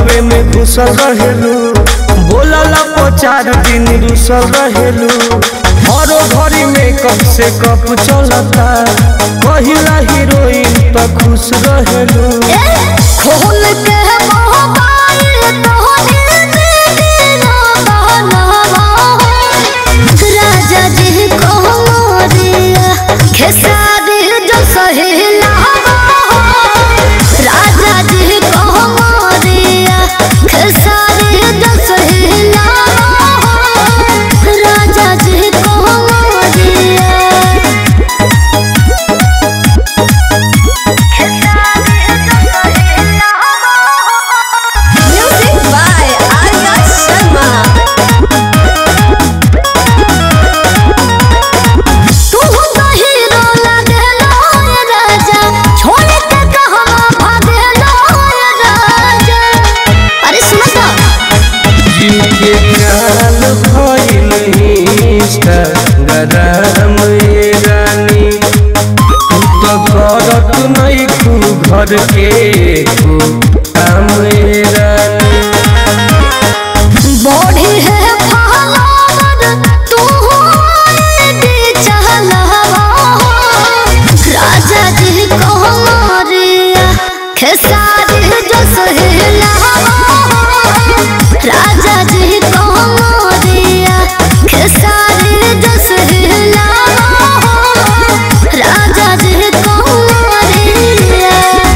घरवे में घुसल रहेलू बोलल पो चार दिन रुसल रहेलू हरो घरी में कब से कप चलता कहिला हीरोइन त खुश रहेलू खोल के मोबाइल तोहरे दीना बहनावा राजा जी को मोरिया खेसारी जो सहेलावा राजा जी को मोरिया खेसारी जो सहेलावा राजा जी को मोरिया Music by Arya Sharma. तू तो हीरो लगलो ये राजा छोड़ के कहवा भागलो ये राजा अरे सुनो तो जिनके काल भइल इंस्टाग्राम ए रानी तू तो करत नहीं खू घर के खू काम ए रानी बॉडी है फहलावर तू आईडी चहलावा राजा जी को मोरिया खेसारी जो सहेलावा राजा जी को मोरिया खेसारी जो सहेलावा राजा जी को मोरिया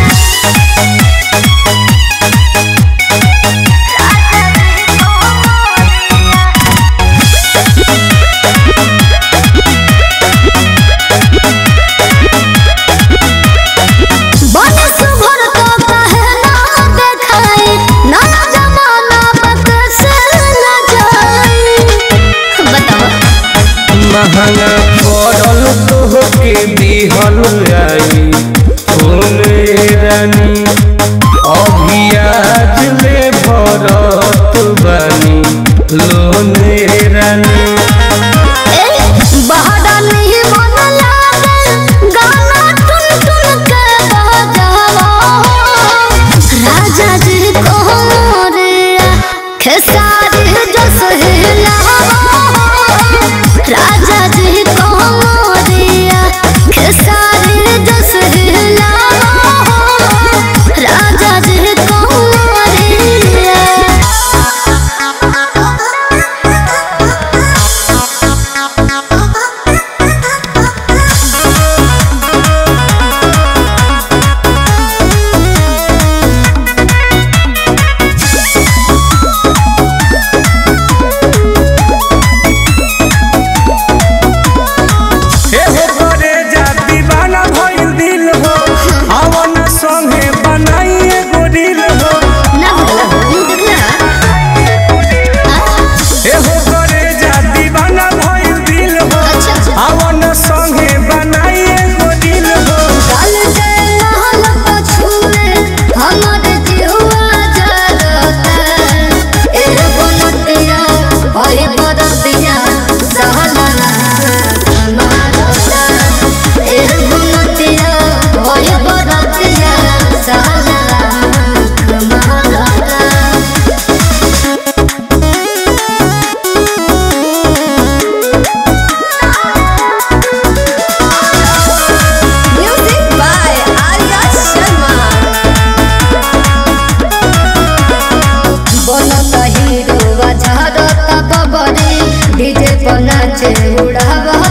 बने सुभर तो कहे ना देखाई नया जमाना बक से न जाई बताओ महंगा पड़ल तोहके दिहल आई फोन रानी अभी आज ले भरत बानी लोन रानी ए बहरा नहीं मन लागे गाना टुन टुन के बजावा राजा जी को मोरिया खेसारी जो सहेलावा राजा जी को मोरिया खेसारी जो सहेलावा राजा जी को मोरिया हे हो करे जा दीवाना भइल दिल हो आवन संगे बनाई एगो दिल हो ना भगला मुंह देखला हे हो करे जा दीवाना भइल दिल हो अच्छा अच्छा आवन संगे बनाई एगो दिल हो काल के महल पछुए हमर जीवा जरता ए बनतिया भई बरतिया सहलना मारता ए बनतिया भई बरतिया सहलना मारता Music by Arya Sharma. बनता हीरो झारता बबरी डीजे पर नाचे उड़ावा